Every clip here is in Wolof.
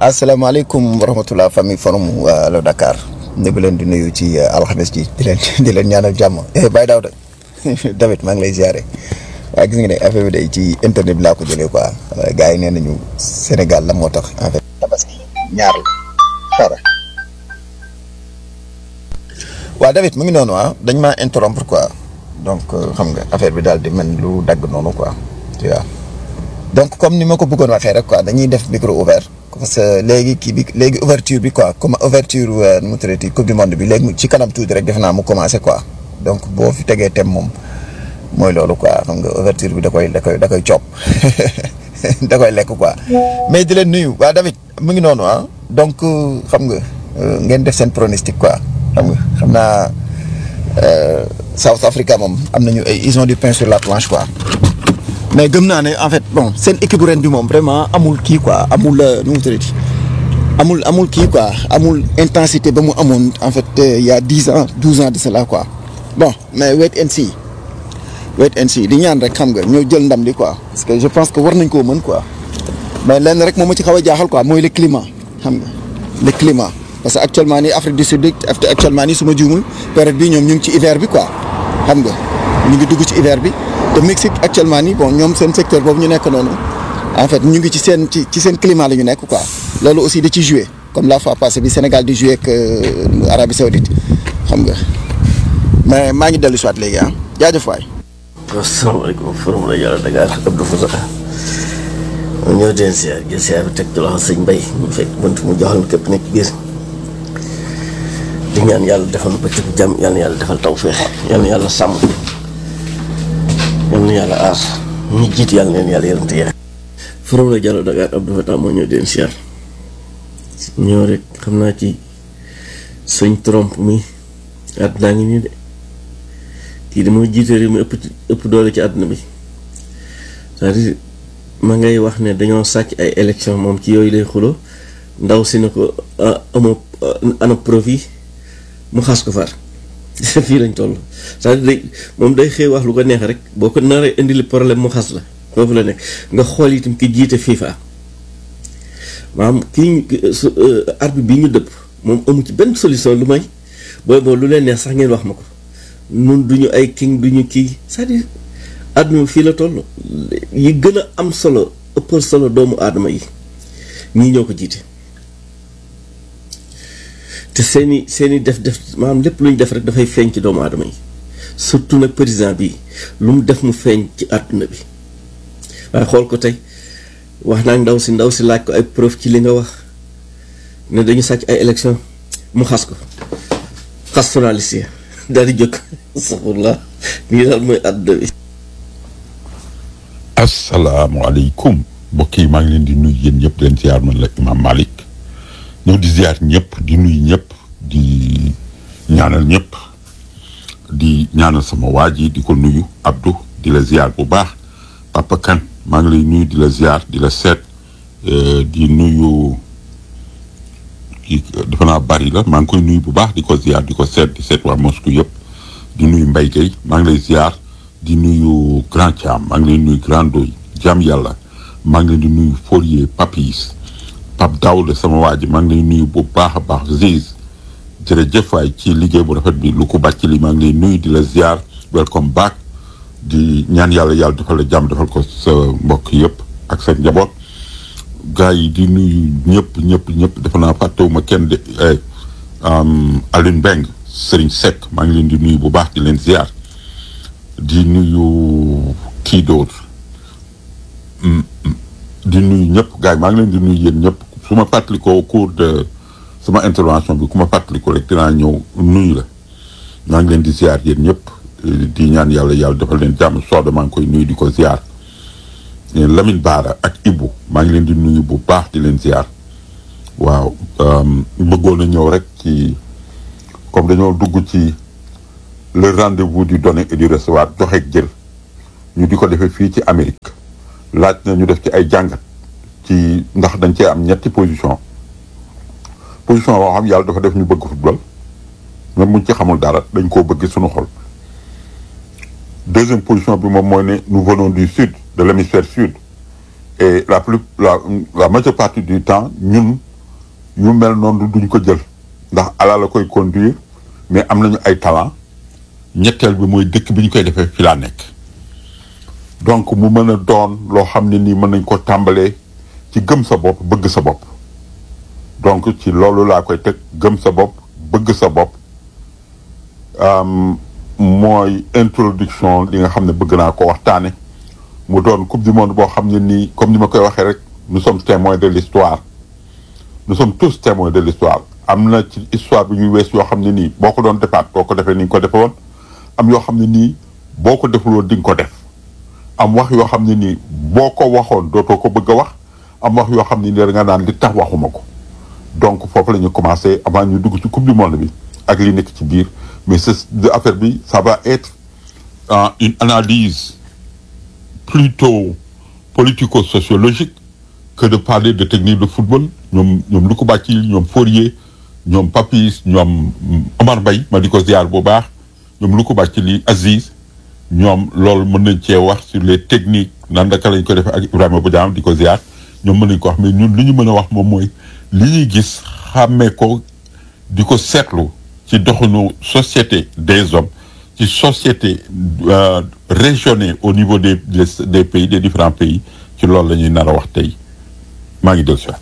asalaamaaleykum wa rahmatulah famille forum Allo Dakar ñu ngi leen di nuyu ci alxames ji di leen di leen ñaanal jàmm eh Baye Daouda David maa ngi lay ziare waaye gis nga ne affaire bi day ci internet bi laa ko jëlee quoi gars yi nee nañu Sénégal la moo tax en fait tabaski ñaar la xara waaw David mu ngi noonu ah dañ maa interrompre quoi donc xam nga affaire bi daal di mel lu dagg noonu quoi tu vois donc comme ni ma ko bëggoon waxee rek quoi dañuy def micro ouvert parce que léegi kii bi léegi ouverture bi quoi comme ouverture nu mu tuddati coupe du monde bi léegi ci kanam tuuti rek defe naa mu commencé quoi donc boo fi tegee thème moom mooy loolu quoi xam nga ouverture bi da koy da koy da koy coob da koy lekk quoi. mais di leen nuyu waa David mu ngi noonu ah donc xam nga ngeen def seen pronostic quoi xam nga xam naa South Africa moom am nañu ay ils ont du pain sur la planche quoi. mais gëm naa ne en fait bon seen équipe ren bi moom vraiment amul kii quoi amul nu mu tuddati amul amul kii quoi amul intensité ba mu amoon en fait il y a dix ans douze ans de cela quoi bon mais wait and see wait and see di ñaan rek xam nga ñoo jël ndam li quoi parce que je pense que war nañ koo mën quoi mais lenn rek moom ma ci xaw a jaaxal quoi mooy le climat xam nga le climat parce que actuellement nii Afrique du Sud actuellement nii su ma juumul période bi ñoom ñu ngi ci hiver bi quoi xam nga ñu ngi dugg ci hiver bi. te Mexique actuellement nii bon ñoom seen secteur boobu ñu nekk noonu en fait ñu ngi ci seen ci ci seen climat la ñu nekk quoi loolu aussi da ci joué comme la fois passée bi Sénégal di joué ak Arabie Saoudite xam nga mais maa ngi dellu si waat léegi ah jaajëf waay. asalaamaaleykum forum la Yàlla Dakar Abdou Fouta ma ñëw den siyaar jël siyaar bi teg ci loxo sëñ Mbay mu fekk bunt mu joxal képp nekk biir di ñaan yàlla defal bëccëg jàmm yàlla yàlla defal tawfeex yàlla yàlla sàmm yal na yàlla aar ñi jiit yàlla neen yàlla yërëm te yaay forom la Diallo Dakar Abdou Fatah moo ñëw den siyaar ñëw rek xam naa ci sëñ Trump mi àdduna ngi nii de kii dama jiite réew mi ëpp ëpp doole ci àdduna bi c'est-à-dire ma ngay wax ne dañoo sàcc ay élection moom ci yooyu lay xulo ndaw si ne ko amoo ana profit mu xas ko far fii lañ toll c'est-à-dire day moom day xëy wax lu ko neex rek boo ko naree indi li problème mu xas la foofu la nekk nga xool itam ki jiite FIFA maanaam kii arbitre bi ñu dëpp moom amu ci benn solution lu may booy boo lu leen neex sax ngeen wax ma ko nun duñu ay king duñu kii c'est-à-dire àdduna fii la toll yi gën a am solo ëppal solo doomu aadama yi ñii ñoo ko jiite te seeni seeni def def maanaam lépp lu ñu def rek dafay feeñ ci doomu aadama yi surtout nag président bi lu mu def mu feeñ ci àdduna bi waaye xool ko tey wax naa ndaw si ndaw si laaj ko ay preuve ci li nga wax ne dañu sàcc ay élection mu xas ko xas journaliste yi daal di jóg saxurla nii daal mooy àdduna bi asalaamaaleykum mbokk yi maa ngi leen di nuyu yéen ñëpp di leen ziar man la Imam Malick ñëw di ziar ñëpp di nuyu ñëpp di ñaanal ñëpp di ñaanal sama waa ji di ko nuyu Abdou di la ziar bu baax Papa Kan maa ngi lay nuyu di la ziar di la seet di nuyu kii defe naa bari la maa ngi koy nuyu bu baax di ko ziar di ko seet di seet waa Moscou yëpp di nuyu Mbaye Gueye maa ngi lay ziar di nuyu Grand Thiam maa ngi lay nuyu Grand Doy Jam Yàlla maa ngi leen di nuyu Fourier Papis Pape Daouda sama waa ji maa ngi lay nuyu bu baax a baax Ziz jërëjëf waay ci liggéey bu rafet bi lu ko bàcc li maa ngi lay nuyu di la ziar welcome back di ñaan yàlla yàlla defal la jàmm defal ko sa mbokk yëpp ak sa njaboot gars yi di nuyu ñëpp ñëpp ñëpp dafa naa fàttewuma kenn de Aline Mbeng Serigne Seck maa ngi leen di nuyu bu baax di leen ziar di nuyu kii d'autre di nuyu ñëpp gars yi maa ngi leen di nuyu yéen ñëpp su ma fàttalikoo au cours de sama intervention bi ku ma fàttalikoo rek dinaa ñëw nuyu la maa ngi leen di ziar yéen ñëpp di ñaan yàlla yàlla defal leen jàmm sooda maa ngi koy nuyu di ko ziar Lamine Baara ak Ibou maa ngi leen di nuyu bu baax di leen ziar waaw bëggoon a ñëw rek ci comme dañoo dugg ci le rendez-vous du donner et du recevoir joxe jël ñu di ko defee fii ci Amérique laaj na ñu def ci ay jàngat ci ndax dañ cee am ñetti position position boo xam yàlla dafa def ñu bëgg football même buñ ci xamul dara dañ koo bëgg suñu xol deuxième position bi moom mooy ne nous venons du sud de l'hémisphère sud et la plus la la majeure partie du temps ñun yu mel noonu duñ ko jël ndax ala la koy conduire mais am nañu ay talent ñetteel bi mooy dëkk bi ñu koy defee fi laa nekk donc mu mën a doon loo xam ne nii mën nañ ko tàmbalee ci gëm sa bopp bëgg sa bopp donc ci loolu laa koy teg gëm sa bopp bëgg sa bopp mooy introduction li nga xam ne bëgg naa ko waxtaane mu doon coupe du monde boo xam ne nii comme ni ma koy waxee rek nous sommes témoins de l'histoire nous sommes tous témoins de l'histoire am na ci histoire bi ñuy wees yoo xam ne nii boo ko doon defaat boo ko defee ni nga ko defe woon am yoo xam ne nii boo ko deful woon di nga ko def am wax yoo xam ne nii boo ko waxoon dootoo ko bëgg a wax am wax yoo xam ne nii da nga naan li tax waxuma ko donc foofu la ñu commencé avant ñu dugg ci coupe du monde bi ak li nekk ci biir mais c'est affaire bi ça va être euh, une analyse plutôt politico-sociologique que de parler de technique de football ñoom ñoom lu ko bàcci ñoom Fourier ñoom Papis ñoom Omar Mbaye ma di ko ziar bu baax ñoom lu ko bàcci li Aziz ñoom loolu mën nañ cee wax sur les techniques nan naka lañ ko defee ak Ibrahima Bodian di ko ziar ñoom mën nañ ko wax mais ñun li ñu mën a wax moom mooy li ñuy gis xàmmee ko di ko seetlu ci doxinu société des hommes ci société euh, régionnées au niveau des des des pays des différents pays ci loolu la ñuy nar a wax tey maa ngi dellu siwaat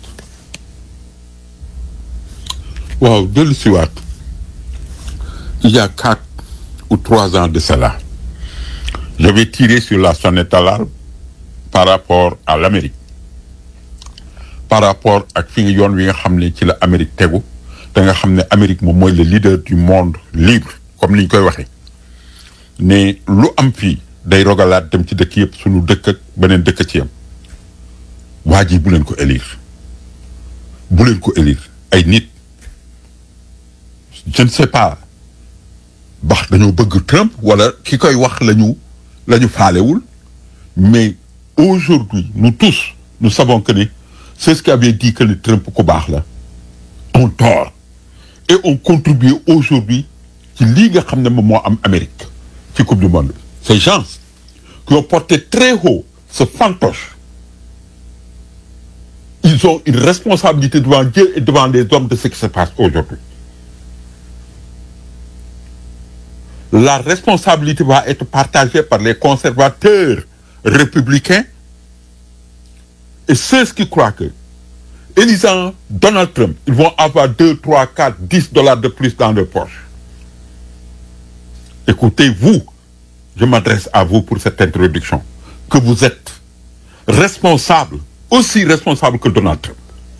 waaw dellu siwaat il y a quatre ou trois ans de cela j'avais tiré sur la sonnette d'alarme par rapport à l'Amérique par rapport ak fi nga yoon wi nga xam ne ci la Amérique tegu te nga xam ne Amérique moom mooy le leader du monde libre comme ni ñu koy waxee ne lu am fii day rogalaat dem ci dëkk yëpp suñu dëkk ak beneen dëkk ci yam waa ji bu leen ko élire bu leen ko élire ay nit je ne sais pas bax dañoo bëgg Trump wala ki koy wax lañu la ñu faalewul mais aujourd'hui nous tous nous savons que ni c'est ce qui avait dit que le Trump ku baax la on tort et on contribue aujourd'hui ci lii nga xam ne moom moo am Amérique ci coupe du monde ces gens qui ont porté très haut ce fantoche ils ont une responsabilité devant Dieu et devant les hommes de ce qui se passe aujourd'hui la responsabilité va être partagée par les conservateurs républicains et ceux qui croient que élisant Donald Trump ils vont avoir deux trois quatre dix dollars de plus dans leur poche écoutez vous je m'adresse à vous pour cette introduction que vous êtes responsable aussi responsable que Donald Trump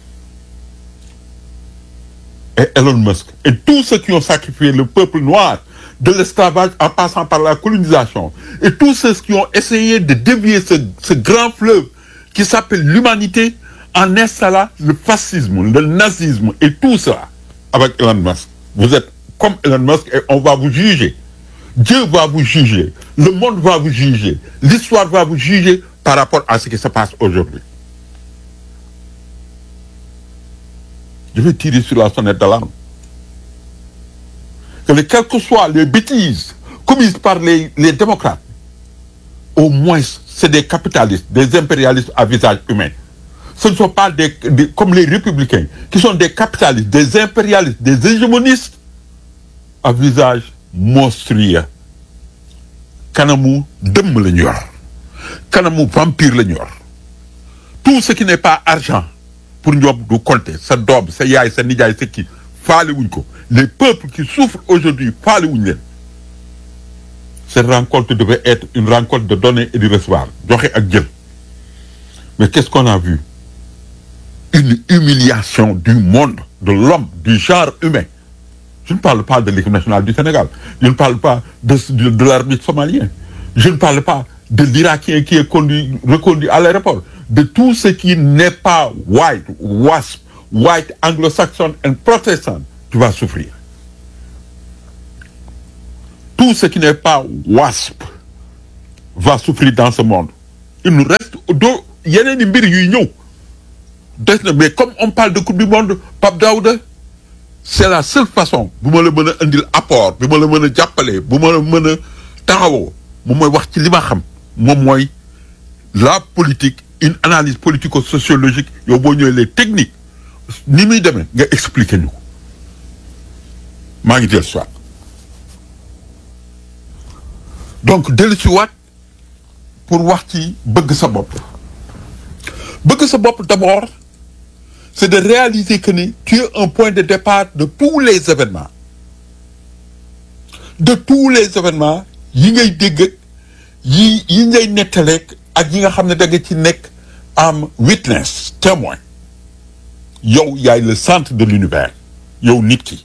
et Elon Musk et tous ceux qui ont sacrifié le peuple noir de l'esclavage en passant par la colonisation et tous ceux qui ont essayé de dévier ce, ce grand fleuve qui s'appelle l'humanité en installant le fascisme, le nazisme et tout ça avec Elon Musk. Vous êtes comme Elon Musk et on va vous juger. Dieu va vous juger. Le monde va vous juger. L'histoire va vous juger par rapport à ce qui se passe aujourd'hui. Je vais tirer sur la sonnette d'alarme. Que les, quelles que soient les bêtises commises par les, les démocrates, au moins c'est des capitalistes, des impérialistes à visage humain. Ce ne sont pas des, des, comme les républicains, qui sont des capitalistes, des impérialistes, des hégémonistes à visage monstrueux. Kanamu dëmm la ñu yor kanamu vampire la ñu yor tout ce qui n'est pas argent pour ñoom du compter sa doom sa yaay sa nijaay sa kii faale wuñ ko les peuples qui souffrent aujourd'hui faale wuñ leen cette rencontre devait être une rencontre de donner et de recevoir joxe ak jël mais qu'est-ce qu'on a vu une humiliation du monde de l'homme du genre humain je ne parle pas de l'équipe nationale du Sénégal je ne parle pas de de, de l'arbitre somalien je ne parle pas de l'Irakien qui est conduit reconduit à l'aéroport de tout ce qui n'est pas white wasp white anglo-saxon et protestant tu vas souffrir tout ce qui n'est pas wasp va souffrir dans ce monde il nous reste doo yeneen i mbir yuy ñëw des na mais comme on parle de coupe du monde Pape Daouda c'est la seule façon bu ma la mën a indil apport bi ma la mën a jàppale bu ma la mën a taxawoo moom mooy wax ci li ma xam moom mooy la politique une analyse politico-sociologique yow boo ñëwee les techniques ni muy demee nga expliquer ñu ko maa ngi dellu si waat donc dellu si waat pour wax ci bëgg sa bopp bëgg sa bopp d'abord c'est de réaliser que ni tu es un point de départ de tous les événements de tous les événements yi ngay dégg ak yi yi ngay nettaleeg ak yi nga xam ne da nga ci nekk am witness témoin yow yaay le centre de l'univers yow nit ki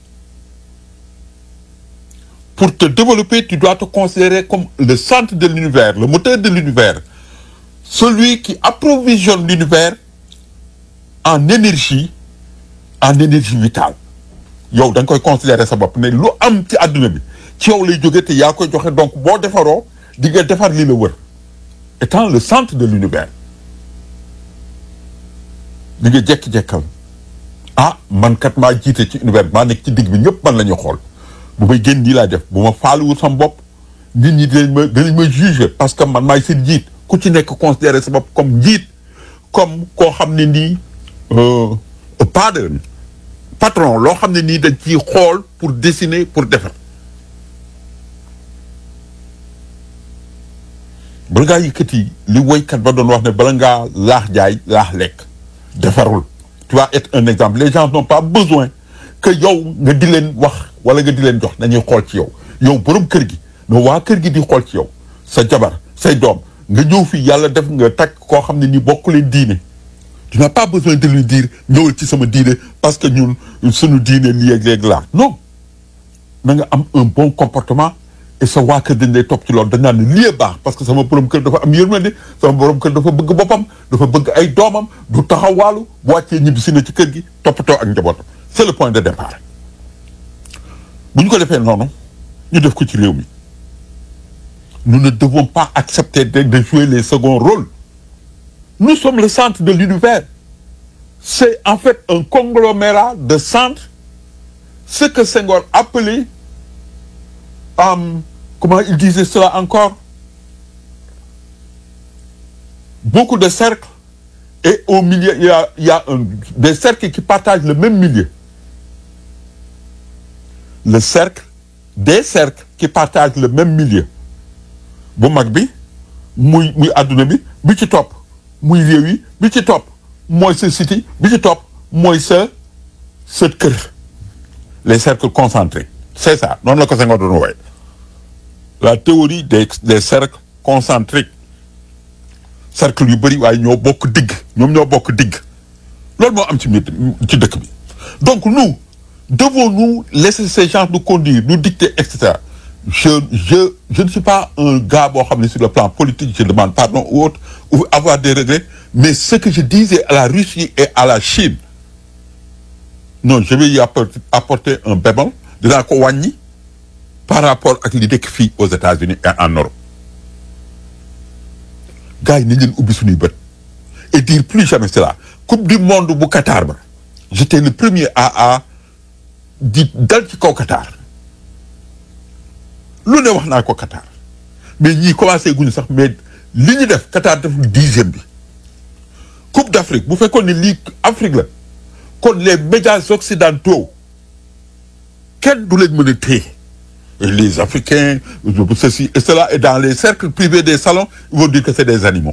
pour te développer tu dois te considérer comme le centre de l'univers le moteur de l'univers celui qui approvisionne l'univers en énergie en énergie vitale yow da nga koy considérer sa bopp ne lu am ci àdduna bi ci yow lay jóge te yaa koy joxe donc boo defaroo di nga defar li la wër étant le centre de l'univers di nga jekki-jekkal ah man kat maa jiite ci univers maa nekk ci digg bi ñëpp man la ñu xool bu may génn nii laa def bu ma faaluwul sama bopp nit ñi dinañ ma dinañ ma juger parce que man maay seen jiit ku ci nekk considérer sa bopp comme njiit comme koo xam ne nii pardon patron loo xam ne nii dañ ciy xool pour dessiner pour defar bala ngaa yëkkati li woykat ba doon wax ne bala ngaa laax jaay laax lekk defarul tu vas être un exemple les gens n'ont pas besoin que yow nga di leen wax wala nga di leen jox dañuy xool ci yow yow borom kër gi no waa kër gi di xool ci yow sa jabar say doom nga ñëw fii yàlla def nga takk koo xam ne ni bokk leen diine tu n'as pas besoin de lui dire ñëwal ci sama diine parce que ñun suñu diine lii ak léegi laa non na nga am un bon comportement et sa waa kër dañ lay topp ci loolu dañ naan ne lii baax parce que sama borom kër dafa am yërmande sama borom kër dafa bëgg boppam dafa bëgg ay doomam du taxawaalu bu wàccee ñibbi si na ci kër gi toppatoo ak njabootam c'est le point de départ bu ñu ko defee noonu ñu def ko ci réew mi nous ne devons pas accepter de, de jouer les seconds rôles nous sommes le centre de l'univers c'est en fait un conglomérat de centres ce que Senghor appelait Um, comment il disait cela encore beaucoup de cercles et au milieu il y a, il y a un, des cercles qui partagent le même milieu le cercle des cercles qui partagent le même milieu bu mag bi muy muy adduna bi bi ci topp muy réew yi bi ci topp mooy sa cité bi ci topp mooy sa sa kër les cercles concentrés c'est ça noonu la ko Senghor doon wooye la théorie des des cercles concentriques cercle yu bëri waaye ñoo bokk digg ñoom ñoo bokk digg loolu moo am ci mbir ci dëkk bi donc nous devons-nous laisser ces gens nous conduire nous dicter et cetera je je je ne suis pas un gars boo xam ne sur le plan politique je demande pardon ou autre ou avoir des regrets mais ce que je disais à la Russie et à la Chine non je vais y apporter, apporter un bémol dinaa ko wàññi par rapport ak li dëkk fii aux États-Unis et en Europe gars yi nañ leen ubbi suñuy bët et dire plus jamais cela coupe du monde bu Qatar ba j'étais le premier à à di dal ci kaw Qatar lu ne wax naa ko Qatar mais ñii commencé guñu sax mais li ñu def Qatar def dixième bi coupe d'Afrique bu fekkoon ne lii Afrique la kon les médias occidentaux kenn du leen mën a téye les Africains ceci et cela et dans les cercles privés des salons ils vont dire que c'est des animaux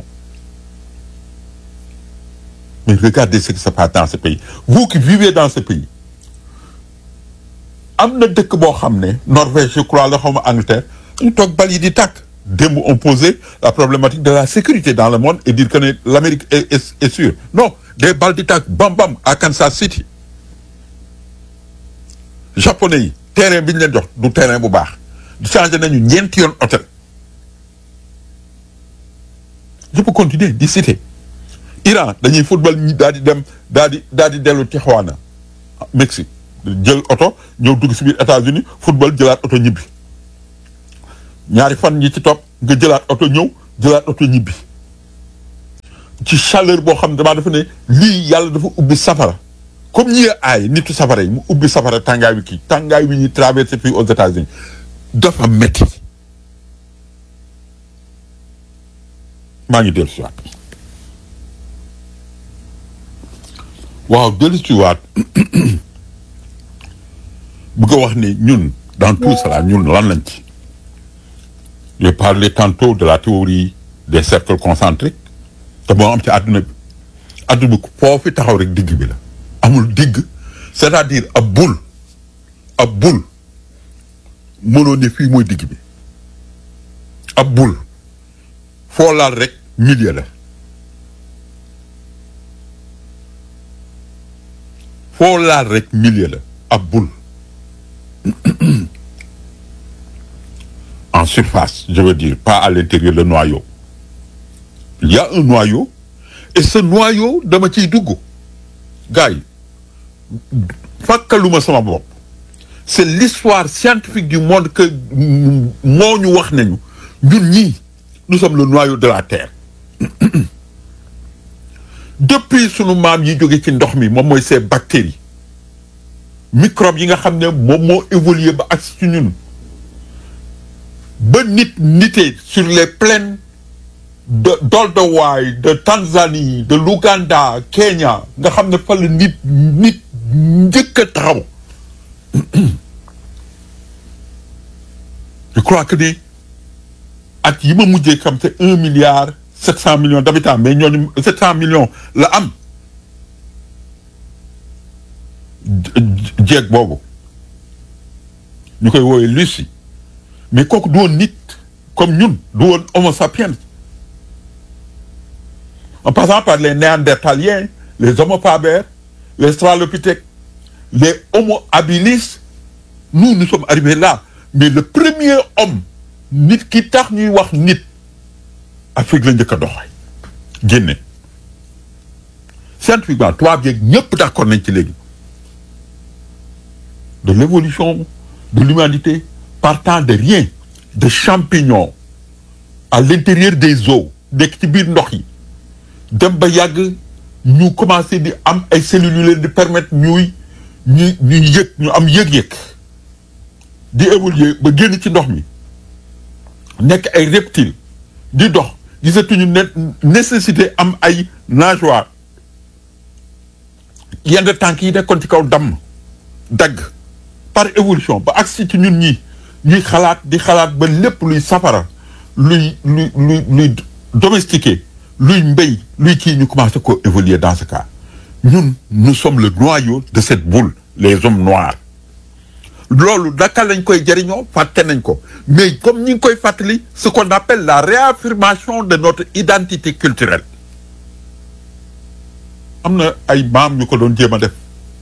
mais regardez ce qui se passe dans ce pays vous qui vivez dans ce pays am na dëkk boo xam ne Norvège je crois la xawma Angleterre ñu toog bal yi di tàkk démb on posait la problématique de la sécurité dans le monde et dire que ne l'Amérique est, est, est sûre non des balles di tàkk bam bam à Kansas City japonais yi terrain bi ñu leen jox du terrain bu baax changé nañu ñeenti yoon hôtel je peux continuer di citer Iran dañuy football ñi daal di dem daal di daal di dellu Tijuana Mexique jël oto ñëw dugg si biir États-Unis football jëlaat oto ñibbi ñaari fan ñi ci topp nga jëlaat oto ñëw jëlaat oto ñibbi ci chaleur boo xam ne damaa dafa ne lii yàlla dafa ubbi safara comme ñi aay nitu safara yi mu ubbi safara tàngaay wi kii tàngaay wi ñuy traversé fii aux États-Unis dafa metti maa ngi dellu si waat waaw dellu ci waat bëgg a wax ni ñun dans tout cela ñun lan lañ ci j'ai parlé tantôt de la théorie des cercles concentriques te moo am ci àdduna bi àdduna bi foo fi taxaw rek digg bi la amul digg c'est-à-dire ab bul ab bul mënoo ne fii mooy digg bi ab bul foo laal rek milieu la foo laal rek milieu la ab bul en surface je veux dire pas à l'intérieur le noyau il y a un noyau et ce noyau dama ciy dugg gars yi fàkkaluma sama bopp c'est l'histoire scientifique du monde que moo ñu wax nañu ñun ñii nous sommes le noyau de la terre depuis sunu maam yi jóge ci ndox mi moom mooy ces bactéries microbes yi nga xam ne moom moo évolué ba ak ci ñun ba nit nitee sur les plaines de d'Olduvai de Tanzanie de l'Ouganda Kenya nga xam ne fa la nit nit njëkk a taxaw je crois que ni at yi ma mujjee xam c'est un milliard sept cent millions d'habitants mais ñooñu sept cent millions la am jeeg boobu ñu koy woowee Lucie mais kooku du woon nit comme ñun du woon homo sapiens en passant par les néandertaliens les homo faber les stralopithèques les homo habilis nous nous sommes arrivés là mais le premier homme nit ki tax ñuy wax nit Afrique la njëkk a doxee génne scientifiquement tubaab yeeg ñëpp d'accord nañ ci léegi de l'évolution de l'humanité partant de rien de champignons à l'intérieur des eaux nekk ci biir ndox yi dem ba yàgg ñu commencé di am ay cellules yu leen di permettre ñuy ñuy ñuy yëg ñu am yëg-yëg di évoluer ba génn ci ndox mi nekk ay reptiles di dox gisatuñu ne nécessité am ay nageoires yenn tànk yi nekkoon ci kaw damm dagg par évolution ba agsi ci ñun ñi ñuy xalaat di xalaat ba lépp luy safara luy luy luy luy domestiqué luy mbéy luy kii ñu commencé ko évoluer dans ce cas ñun nous sommes le noyau de cette boule les hommes noirs loolu naka lañ koy jëriñoo fàtte nañ ko mais comme ñi ngi koy fàttali ce qu'on appelle la réaffirmation de notre identité culturelle am na ay maam ñu ko doon jéem a def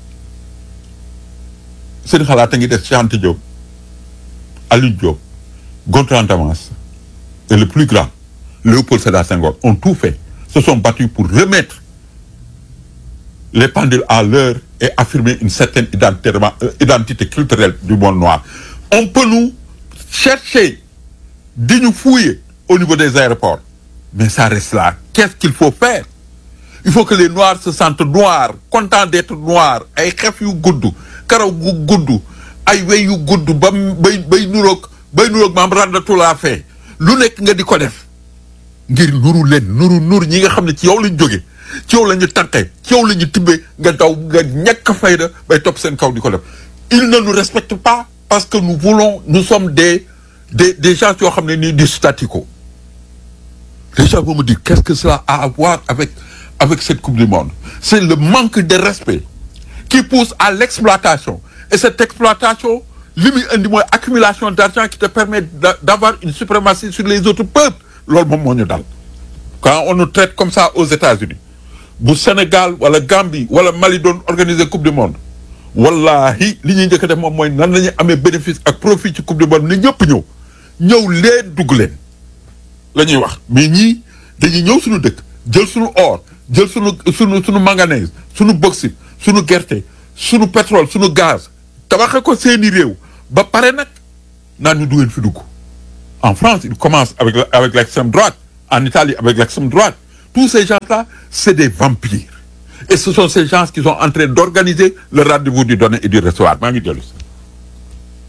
seen xalaat a ngi def Cheikh Anta Diop Aliou Diop Gontran Damas et le plus grand Léopold Sédar Senghor ont tout fait se sont battus pour remettre les pendules à l'heure et affirmer une certaine identité, euh, identité culturelle du monde noir. On peut nous chercher, de nous fouiller au niveau des aéroports. Mais ça reste là. Qu'est-ce qu'il faut faire Il faut que les Noirs se sentent noirs, contents d'être noirs. ay xef yu gudd karaw gu gudd ay wey yu gudd ba bay bay nuroog bay nuroog maam randatu laa fee lu nekk nga di ko def ngir nuru leen nuru nur ñi nga xam ne ci yow lañ jóge ci yow la ñu tànqee ci yow la ñu tibbee nga daw nga ñàkk fayda bay topp seen kaw di ko def ils ne nous respectent pas parce que nous voulons nous sommes des des des gens yoo xam ne nii du statu quo les gens vont me dire qu'est-ce que cela a à voir avec avec cette coupe du monde c'est le manque de respect qui pousse à l'exploitation et cette exploitation li muy indi mooy accumulation d'argent qui te permet d'avoir une suprématie sur les autres peuples loolu moom moo ñu dal quand on nous traite comme ça aux États-Unis bu Sénégal wala Gambie wala Mali doon organiser coupe du monde wallahi li ñuy njëkk a def moom mooy nan la ñuy amee bénéfice ak profit ci coupe du monde ni ñëpp ñëw ñëw leen dugg leen la ñuy wax mais ñii dañuy ñëw suñu dëkk jël suñu or jël suñu suñu suñu manganèse suñu bauxite suñu gerte suñu pétrole suñu gaz tabaxe ko seeni réew ba pare nag naan ñu duggeen fi dugg en France il commence avec avec l'extrême droite en Italie avec l'extrême droite tous ces gens-là c'est des vampires et ce sont ces gens qui sont en train d'organiser le rendez-vous du donner et du recevoir maa ngi dellu si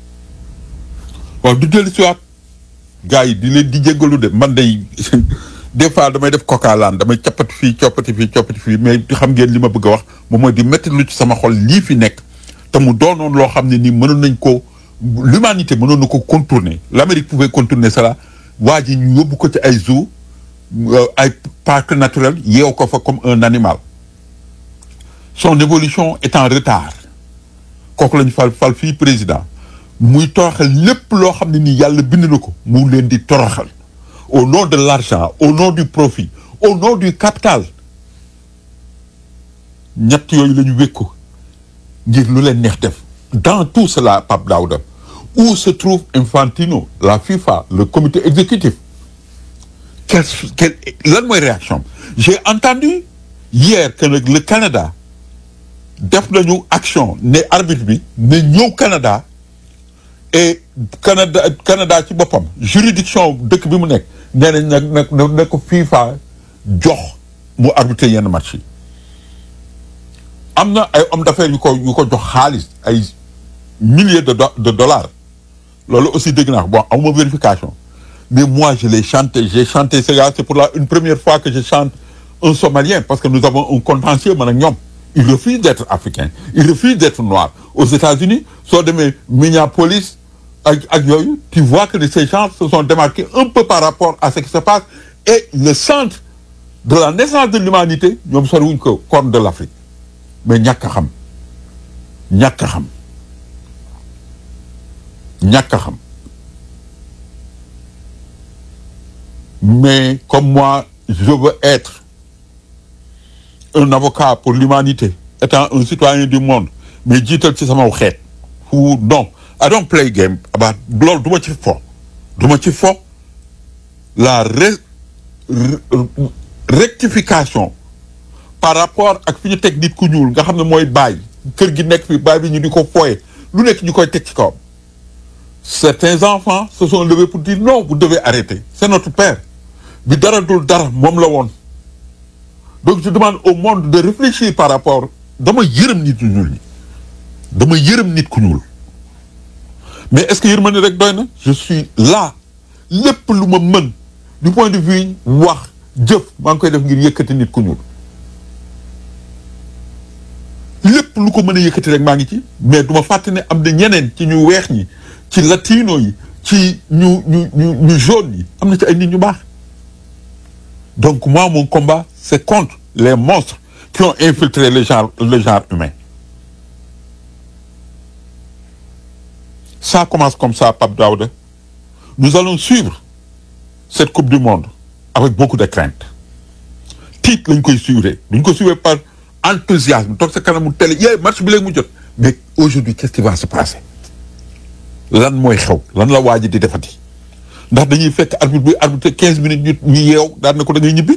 waaw du dellu si waat gars yi di leen di jéggalu de man day des fois damay def kokaalaan damay cappati fii coppati fii coppati fii mais xam ngeen li ma bëgg a wax moom mooy di métti lu ci sama xol lii fi nekk te mu doonoon loo xam ne nii mënoon nañ ko l'humanité mënoon na ko contourner l'Amérique pouvait contourner cela waa ji ñu yóbbu ko ci ay zoo ay parc naturel yeew ko fa comme un animal son évolution est en retard kooku lañu fal fal fii président muy toroxal lépp loo xam ne nii yàlla bind na ko mu leen di toroxal au nom de l'argent au nom du profit au nom du capital ñett yooyu la ñu wékku ngir lu leen neex def dans tout cela Pape Daouda où se trouve Infantino la FIFA le comité exécutif quel quel lan mooy réaction j'ai entendu hier que nag le Canada def nañu action ne arbitre bi ne ñëw Canada et Canada Canada ci boppam juridiction dëkk bi mu nekk nee nañ nag nag ne ko FIFA jox mu arbitrer yenn match yi am na ay hommes d'affaires yu ko yu ko jox xaalis ay milliers de de dollars loolu aussi dégg naa bon amuma vérification mais moi je l'ai chanté j'ai chanté ce gars c'est pour la une première fois que je chante un Somalien parce que nous avons un contentieux man ak ñoom il refuse d'être africain il refuse d'être noir aux États-Unis soo demee Minneapolis ak ak yooyu tu vois que ces gens se sont démarqués un peu par rapport à ce qui se passe et le centre de la naissance de l'humanité ñoom soriwuñ ko corne de l'Afrique mais ñàkk a xam ñàkk a xam ñàkk a xam mais comme moi je veux être un avocat pour l'humanité étant un citoyen du monde mais jiital ci sama xeet fu non I don't play game about loolu du ma ci fo du ma ci fo la ré rectification par rapport ak fi ñu teg nit ku ñuul nga xam ne mooy baay kër gi nekk fi baay bi ñu di ko fooye lu nekk ñu koy teg ci kawam certains enfants se sont levés pour dire non vous devez arrêter c'est notre père bi dara dul dara moom la woon donc je demande au monde de réfléchir par rapport dama yërëm nit ku ñuul ñi dama yërëm nit ku ñuul mais est-ce que yërmande rek doy na je suis là lépp lu ma mën du point de vue wax jëf maa ngi koy def ngir yëkkati nit ku ñuul lépp lu ko mën a yëkkati rek maa ngi ci mais du ma fàtte ne am na ñeneen ci ñu weex ñi ci latino yi ci ñu ñu ñu ñu jaune yi am na ci ay nit ñu baax donc moi mon combat c'est contre les monstres qui ont infiltré le genre le genre humain ça commence comme ça Pape Daouda nous allons suivre cette coupe du monde avec beaucoup de crainte tiit lañ koy suivre duñ ko suivre par enthousiasme toog sa kanamu télé yee match bi léegi mu jot mais aujourd'hui qu'est-ce qui va se passer lan mooy xew lan la waa ji di defati ndax dañuy fekk arbitre bi arbitre quinze minutes ñu ñu yeew daan na ko da ngay ñibbi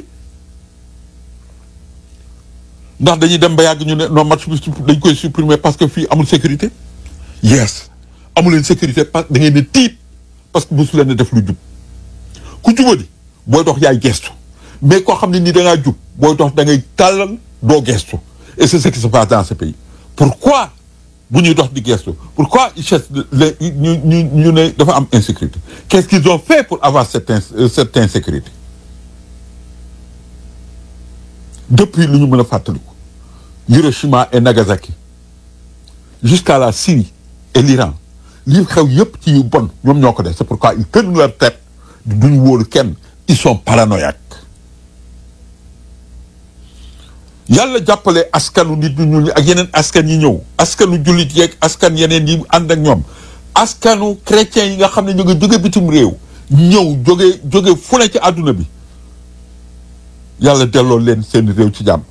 ndax dañuy dem ba yàgg ñu ne non match bi dañ koy supprimer parce que fii amul sécurité yes amul leen sécurité parce que da ngeen ne tiit parce que mosu leen def lu jub ku jubadi booy dox yaay gestu mais koo xam ne nii da ngaa jub booy dox da ngay tàllal doo gestu et c'est ce qui se passe dans ce pays pourquoi bu ñuy dox di gestu pourquoi ils cherchent les ñu ñu ñu ne dafa am insécurité qu'est-ce qu'ils ont fait pour avoir cette cette insécurité depuis lu ñu mën a fàttaliku Hiroshima et Nagasaki jusqu'à la Syrie et l'Iran lii xew yépp ci yu bon ñoom ñoo ko def c'est pourquoi ils tiennent leur tête duñu wóolu kenn ils sont paranoïaques yàlla jàppale askanu nit ñu ñuul ñi ak yeneen askan yi ñëw askanu jullit yeeg askan yeneen yi ànd ak ñoom askanu chrétien yi nga xam ne ñu ngi jóge bitim réew ñëw jóge jóge fu ne ci àdduna bi yàlla delloo leen seen réew ci jàmm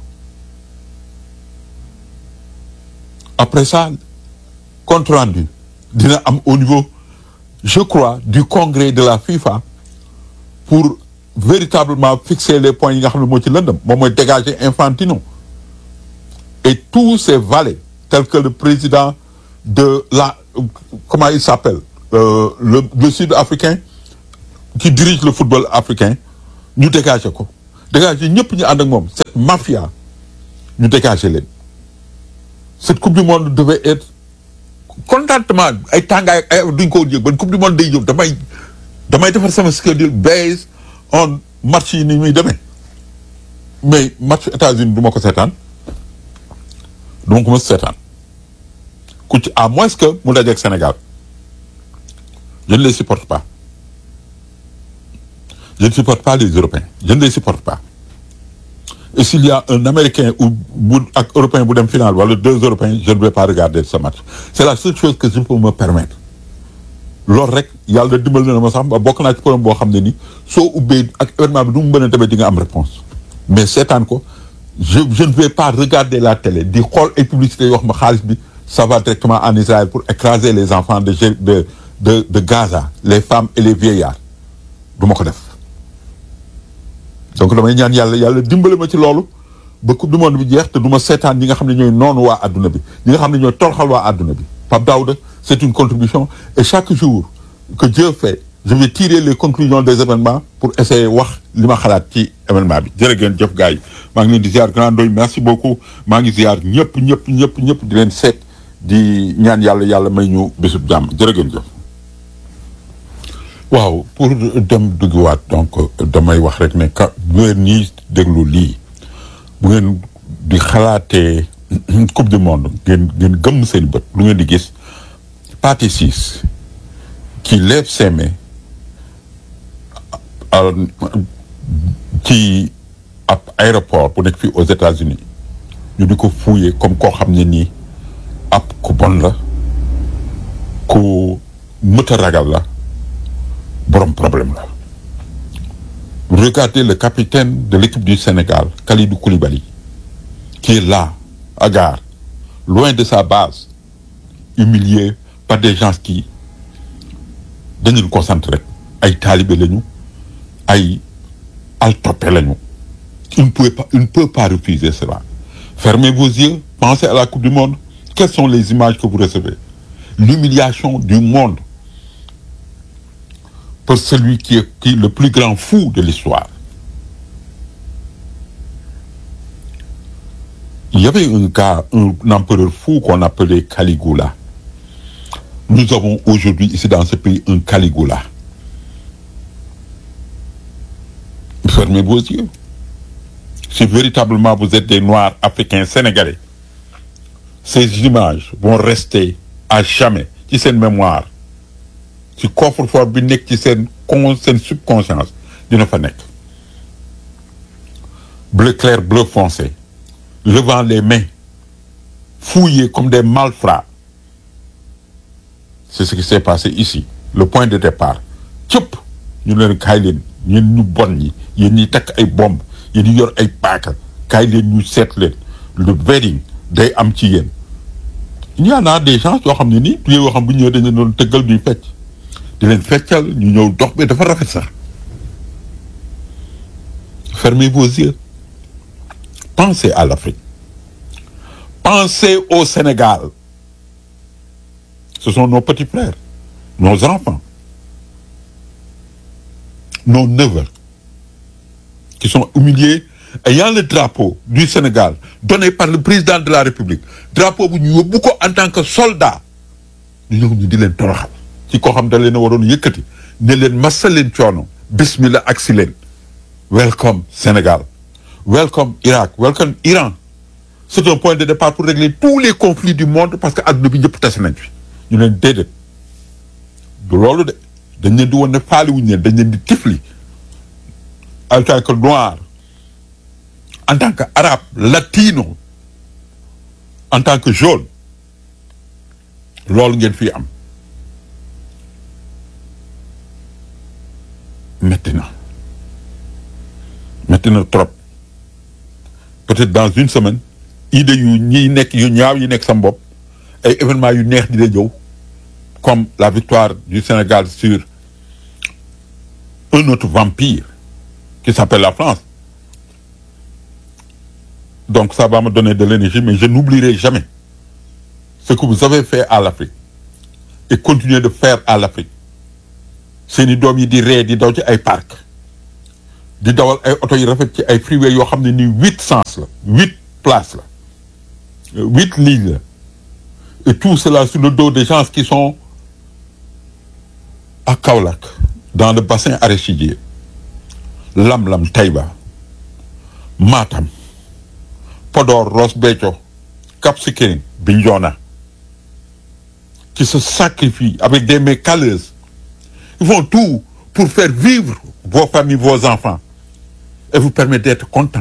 après ça compte rendu dina am au niveau je crois du congrès de la FIFA pour véritablement fixer les points yi nga xam ne moo ci lëndëm moom mooy dégager Infantino et tous ces valets tels que le président de la comment il s'appelle euh, le le sud-africain qui dirige le football africain ñu dégager ko dégager ñëpp ñu ànd ak moom cette mafia ñu dégager leen cette coupe du monde devait être contentement ay tàngaay ay duñ ko yëg ban coupe du monde day ñëw damay damay defar sama schedule based on match yi ni muy demee mais match États-Unis du ma ko seetaan du ma ko mës seetaan ku ci à moins que mu dajeeg Sénégal je ne les supporte pas je ne supporte pas les Européens je ne les supporte pas et s'il y a un Américain ou bu ak Européen bu dem finale wala deux Européens je ne vais pas regarder ce match c'est la seule chose que je peux me permettre loolu rek yàlla dimbal na ma sax ba bokk naa ci problème boo xam ne ni soo ubbee ak événement bi du mu mën a demee di nga am réponse mais seetaan ko je je ne vais pas regarder la télé di xool ay publicité yoo xam ne xaalis bi ça va directement en Israël pour écraser les enfants de de de de Gaza les femmes et les vieillards du ma ko def donc damay ñaan yàlla yàlla dimbale ma ci loolu ba coupe du monde bi jeex te du ma seetaan ñi nga xam ne ñooy noonu waa adduna bi ñi nga xam ne ñooy torxal waa adduna bi Pape Daouda c'est une contribution et chaque jour que Dieu fait je vais tirer les conclusions des événements pour essayer wax li ma xalaat ci événement bi jërë ngeen jëf gars yi maa ngi leen di ziar grand doy merci beaucoup maa ngi ziar ñëpp ñëpp ñëpp ñëpp di leen seet di ñaan yàlla yàlla may ñu bésub jàmm jërë ngeen jëf waaw pour dem duggiwaat donc damay wax rek ne ka bu ngeen ñii déglu lii bu ngeen di xalaatee coupe du monde ngeen ngeen gëmm seen bët lu ngeen di gis Pathé Ciss qui lève ses mains ci ab aéroport bu nekk fii aux États-Unis ñu di ko fouiller comme koo xam ne nii ab ku bon la ku mët a ragal la borom problème la regardez le capitaine de l'équipe du Sénégal Kalidou Koulibaly qui est là à Gare loin de sa base humilié par des gens qui dañu concentré rek ay taalibe lañu ay altoppe lañu il ne peut pas il ne peut pas refuser cela fermez vos yeux pensez à la coupe du monde quelles sont les images que vous recevez l'humiliation du monde pour celui qui est, qui est le plus grand fou de l'histoire il y avait un gars un, un empereur fou qu'on appelait Caligula nous avons aujourd'hui ici dans ce pays un Caligula fermez vos yeux si véritablement vous êtes des Noirs africains sénégalais ces images vont rester à jamais ci seen mémoire ci coffre-fort bi nekk ci seen con seen subconscience dina fa nekk bleu clair bleu foncé levant les mains fouillés comme des malfrats c'est ce qui s'est passé ici le point de départ cëpp ñu leen kaay leen ñun ñu bon ñi yéen ñi takk ay bomb yéen ñi yor ay paaka kaay leen ñu seet leen le wedding day am ci yéen il y en a des gens yoo xam ne nii tuyee yoo xam bu ñëwee dañu doon tëggal ñuy fecc di leen feccal ñu ñëw dox bi dafa rafet sax fermez vos yeux pensez à l'Afrique pensez au Sénégal ce sont nos petits frères nos enfants nos neveux qui sont humiliés ayant le drapeau du Sénégal donné par le président de la République drapeau bu ñu yóbbu ko en tant que soldat ñu ñëw ñu di leen toroxal ci koo xam da leen a waroon yëkkati ne leen massa leen coono bismillah ak si leen welcome Sénégal welcome Irak welcome Iran c'est un point de départ pour régler tous les conflits du monde parce que adduna bi ñëpp tase nañ fi ñu leen déedéet du loolu de dañ leen di woon ne faali wuñu leen dañ leen di tifli en tant que noir en tant que arabe latino en tant que jaune loolu ngeen fii am metti na metti na trop peut-être dans une semaine idée yu ñiy nekk yu ñaaw yi nekk sa bopp ay événements yu neex di la ñëw comme la victoire du Sénégal sur un autre vampire qui s'appelle la France donc ça va me donner de l'énergie mais je n'oublierai jamais ce que vous avez fait à l'Afrique et continuez de faire à l'Afrique seeni doom yi di ree di daw ci ay parc di dawal ay oto yi rafet ci ay freeway yoo xam ne ni huit sens la huit places la huit lignes la et tout cela sur le dos des gens qui sont à Kaolack dans le bassin arachidier Lam-Lam Taïba Matam Podor Ross Béthio Cap Skirring Bignona qui se sacrifient avec des mains calleuses ils font tout pour faire vivre vos familles vos enfants et vous permettre d'être contents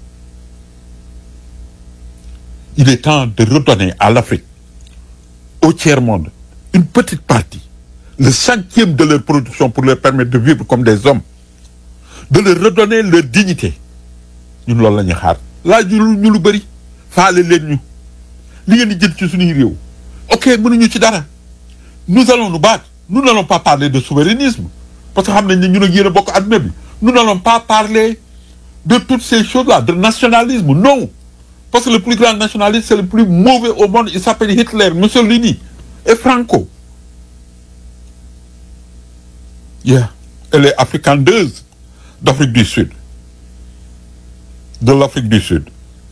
il est temps de redonner à l'Afrique au tiers-monde une petite partie le centième de leur production pour leur permettre de vivre comme des hommes de leur redonner leur dignité ñun loolu la ñuy xaar laaj ñu ñu lu bëri faale leen ñu li ngeen di jël ci suñuy réew ok mënuñu ci dara nous allons nous battre nous n'allons pas parler de souverainisme parce que xam nañ ne ñun ak yéen a bokk adduna bi nous n'allons pas parler de toutes ces choses-là de nationalisme non parce que le plus grand nationaliste c'est le plus mauvais au monde il s'appelle Hitler Mussolini et Franco yeah et les africandeuses d'Afrique du Sud de l'Afrique du Sud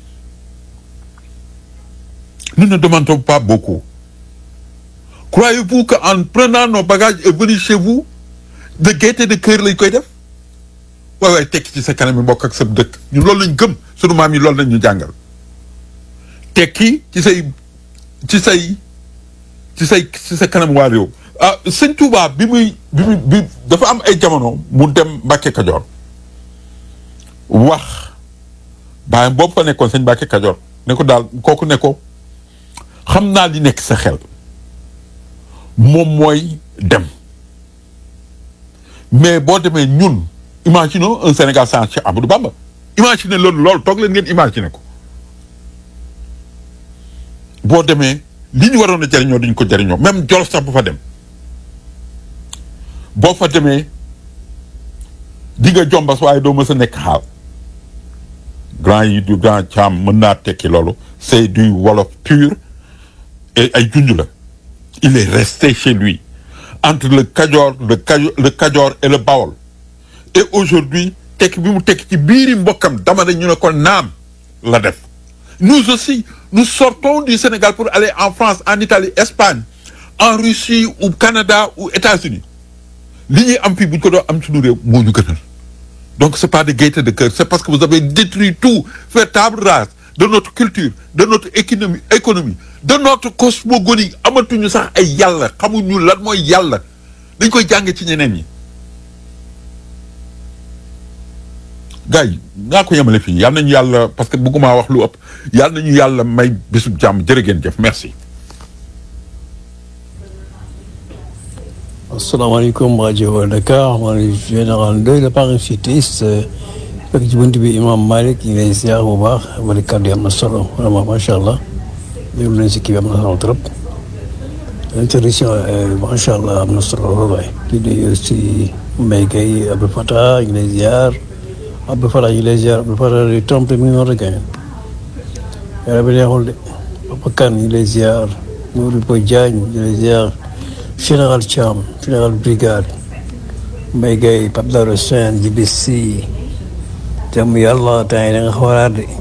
nous ne demandons pas beaucoup croyez-vous qu'en prenant nos bagages et venir chez vous de gaieté de cœur lañ koy def waay waay tekki ci sa kanam yi mbokk ak sa dëkk ñun loolu lañ gëm sunu maam yi loolu lañ ñu jàngal tekki ci say ci say ci say ci sa kanam waa réew ah sëñ Touba bi muy bi muy bi dafa am ay jamono mu dem Mbàkke Kajoor wax bàyyam boobu fa nekkoon sëñ Mbàkke Kajoor ne ko daal kooku ne ko xam naa li nekk sa xel moom mooy dem mais boo demee ñun imaginons un Sénégal sans Cheikh Amadou Bamba imaginez loolu loolu toog leen ngeen imaginer ko boo demee li ñu waroon a jariñoo duñ ko jariñoo même Jolof sax bu fa dem boo fa demee di nga jombas waaye doo mës a nekk xaal grand yi du grand caam mën naa tekki loolu c'est du wolof pur et ay junj la il est resté chez lui entre le Kajoor le Kajoor le Kajoor et le Bawol et aujourd'hui tekki bi mu tekki ci biiri mbokkam dama ne ñu ne ko naam la def nous aussi nous sortons du Sénégal pour aller en France en Italie Espagne en Russie ou Canada ou États-Unis li ñuy am fii bu ñu ko doon am suñu réew moo ñu gënal donc c'est pas de gaieté de cœur c'est parce que vous avez détruit tout fait table rase de notre culture de notre économie économie de notre cosmogonie amatuñu sax ay yàlla xamuñu lan mooy yàlla dañ koy jànge ci ñeneen ñi gars yi naa ko yemale fii yal nañu yàlla parce que bëgguma wax lu ëpp yal nañu yàlla may bisub jàmm jërë ngeen jëf merci asalaamaaleykum rajo Dakar maa ngi général Ndoye le parachutiste fekk ci bunt bi imam Malick ñu ngi lay ziar bu baax wala kàddu yi am na solo vraiment macha allah déglu nañ si kii bi am na solo trop intervention macha allah am na solo lool waay di nuyu si Mbaye Gueye Abdou Fatah ñu ngi lay ziar Abdou Fatah ñu ngi lay ziar Abdou Fatah di trompé mi ngi noonu rek yàlla bi neexul de Papa Kane ñu ngi lay ziar Modou Boy Diagne ñu ngi lay ziar général Thiam général brigade Mbaye Gueye Pape Daro Sène Djibi Sy jàmm yàlla temps yi da nga xawaraat de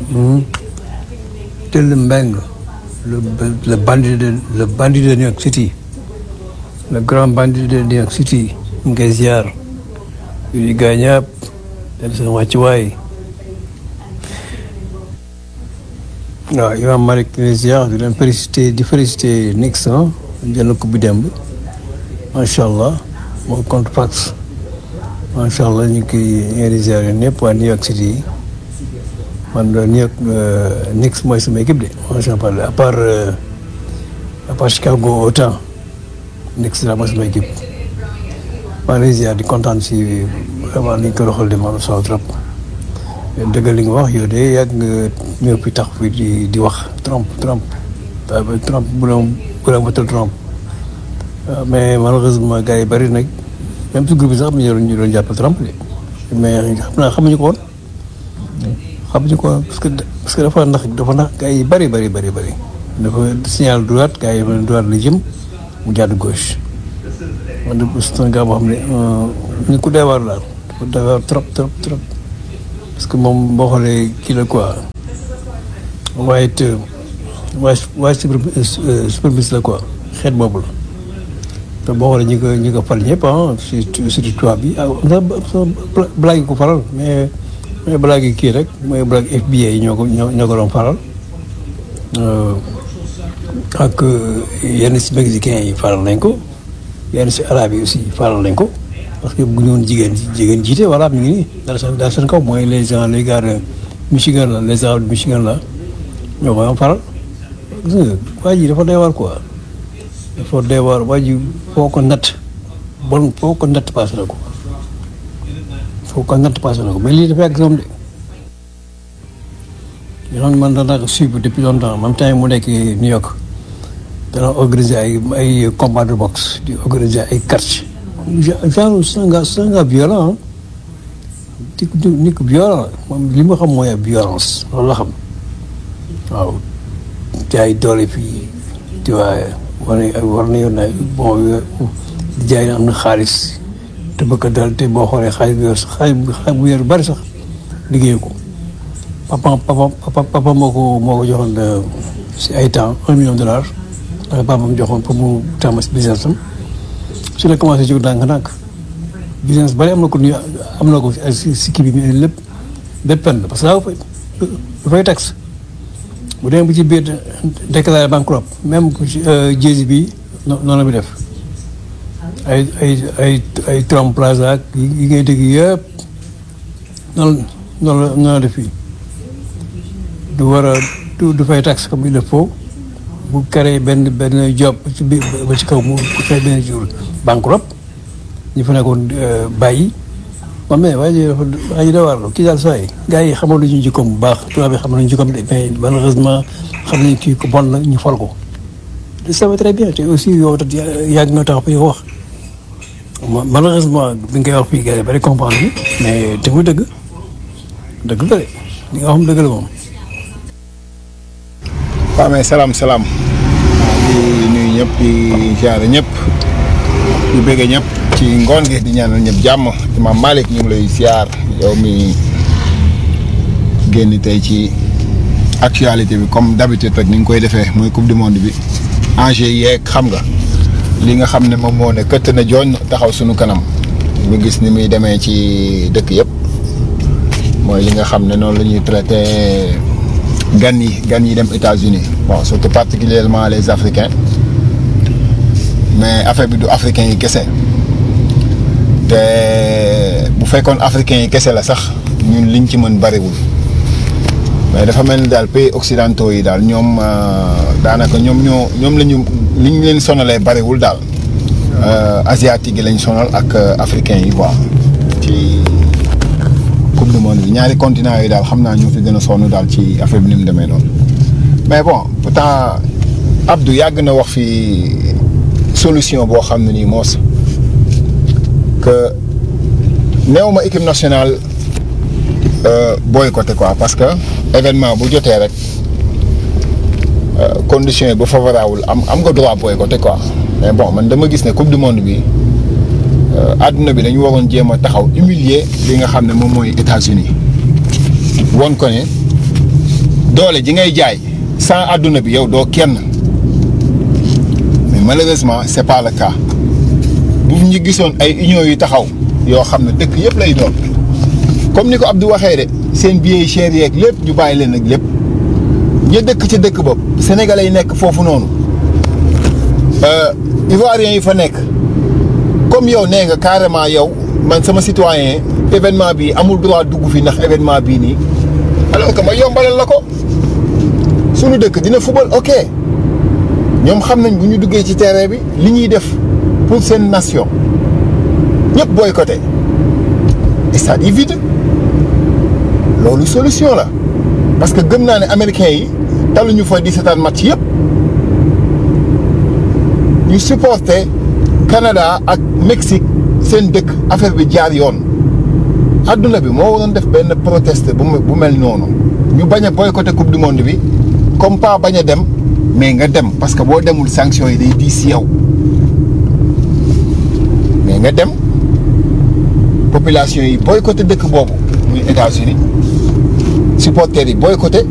Tell Mbeng le le bandit de le bandit de New York City le grand bandit de New York City ñu ngi koy ziar yu di gaañaab dem seen wàccuwaay waaw Imam Malick ñu ngi ziar di leen félicité di félicité Nixon jël na coupe bi démb macha allah moo contre Pax macha allah ñu ngi koy ñu ngi ziar yéen ñëpp waa New York City man New York Knicks mooy sama équipe de macha allah à part à part Chicago autant Knicks la mooy sama équipe maa ngi ziar di kontaan si vraiment ni ñu ko doxal de maanaam solo trop dëgg li nga wax yow de yàgg nga ñëw fi tax fi di di wax Trump Trump Trump bu doon bu doon votal Trump mais malheureusement gars yi bëri nag même si groupe bi sax am na ñu doon jàpp Trump de mais xam naa xamuñu ko woon xamuñu ko woon parce que parce que dafa ndax dafa ndax gars yi bëri bëri bëri bëri dafa signal droite gars yi dafa droite la jëm mu jàdd gauche man de c'est un gars boo xam ne ñu ko doy waar daal dafa doy waar trop trop trop parce que moom boo xoolee kii la quoi waaye it waaye waaye suprématie la quoi xeet boobu la te boo xoolee ñi ko ñi ko fal ñëpp ah surtout surtout tubaab bi ah sax blague yi ko faral mais mais blague yi kii rek mooy blague FBI yi ñoo ko ñoo ñoo ko doon faral ak yenn si mexicains yi faral nañ ko yenn si arabe yi aussi faral nañ ko parce que bu ñu woon jigéen jigéen jiite voilà mi ngi nii daal seen daal seen kaw mooy les gens les gars de Michigan la les arabes de Michigan la ñoo ko doon faral gis nga waa ji dafa doy waar quoi dafa doy waar waa ji foo ko natt bon foo ko natt passé na ko foo ko natt passé na ko mais lii dafa yàgg moom de yoon man dana ko suivre depuis longtemps même temps mu nekk New York dana organiser ay ay combat de boxe di organiser ay catch genre c'est un gars c'est un gars violent nit ku nit ku violent moom li ma xam mooy violence loolu la xam waaw jaay doole fii tu vois war na war na yoon na bon di jaay am na xaalis te bëgg dal te boo xoolee xaalis bu yor xaalis bu yor bari sax liggéey ko papa papa papa papa moo ko moo ko joxoon si ay temps un million de dollars ndax papa mu joxoon pour mu tàmm si business am su la commencé jóg ndànk-ndànk business bari am na ko am na ko si si kii bi lépp dépend parce que daa fay dafay taxe bu demee bu ci biir déclaré bankrupt même jéesi bi noonu la bi def ay ay ay ay Trump Plaza ak yi ngay dégg yëpp noonu noonu la noonu la def fii du war a du du fay taxe comme il le faut bu créé benn benn job ci biir ba ci kaw mu fay benn jour bankrupt ñu fa nekkoon bàyyi moom mais waa ji dafa waa ji da war kii daal saa yi gars yi xamal nañu jikkoom bu baax tubaab bi xamal nañu jikkoom de mais malheureusement xam nañu kii ko bon la ñu fol ko ça va très bien te aussi yow tat yàgg nga tax fi wax malheureusement bi nga koy wax fii gars yi bari comprendre bi mais te mu dëgg dëgg la de li nga xam dëgg la moom waaw mais salaam salaam di nuyu ñëpp di jaare ñëpp di bëgg ñëpp ci ngoon gi di ñaanal ñëpp jàmm Imam Malick ñu ngi lay siyaar yow mi génn tey ci actualité bi comme d'habitude rek ni nga koy defee mooy coupe du monde bi enjeu yeeg xam nga li nga xam ne moom moo ne këtt na jooñ taxaw suñu kanam ñu gis ni muy demee ci dëkk yëpp mooy li nga xam ne noonu la ñuy traité gan yi gan yi dem États-Unis bon surtout particulièrement les Africains mais affaire bi du africain yi kese te bu fekkoon africain yi kese la sax ñun liñ ci mën bariwul mais dafa mel ni daal pays occidentaux yi daal ñoom daanaka ñoom ñoo ñoom la ñu liñ leen sonalee bariwul daal asiatique yi lañ sonal ak africain yi quoi ci coupe du monde bi ñaari continent yi daal xam naa ñoo fi gën a sonn daal ci affaire bi ni mu demee noonu mais bon pourtant Abdou yàgg na wax fi solution boo xam ne nii moos que néew ma équipe nationale boycotté quoi parce que événement bu jotee rek conditions yi bu favorable am am nga droit boycotté quoi mais bon man dama gis ne coupe du monde bi àdduna bi dañu waroon jéem a taxaw humilier li nga xam ne moom mooy États-Unis won ko ne doole ji ngay jaay sans àdduna bi yow doo kenn mais malheureusement c'est pas le cas bu ñu gisoon ay union yu taxaw yoo xam ne dëkk yëpp lay doon comme ni ko Abdou waxee de seen billets yi cher yeeg lépp ñu bàyyi leen ak lépp ña dëkk ci dëkk bopp sénégalais yi nekk foofu noonu ivoiriens yi fa nekk comme yow nee nga carrément yow man sama citoyen événement bi amul droit dugg fi ndax événement bii nii alors que ma yombalal la ko sunu dëkk dina football ok ñoom xam nañ bu ñu duggee ci terrain bi li ñuy def pour seen nation ñëpp boycotté stade yi vide loolu solution la parce que gëm naa ne américains yi taluñu fa di seetaan match yëpp ñu supporté Canada ak Mexique seen dëkk affaire bi jaar yoon adduna bi moo waroon def benn proteste bu bu mel noonu ñu bañ a boycotté coupe du monde bi comme pas bañ a dem mais nga dem parce que boo demul sanction yi day diis si yow mais nga dem population yi boycotté dëkk boobu muy États-Unis supporters yi boycotté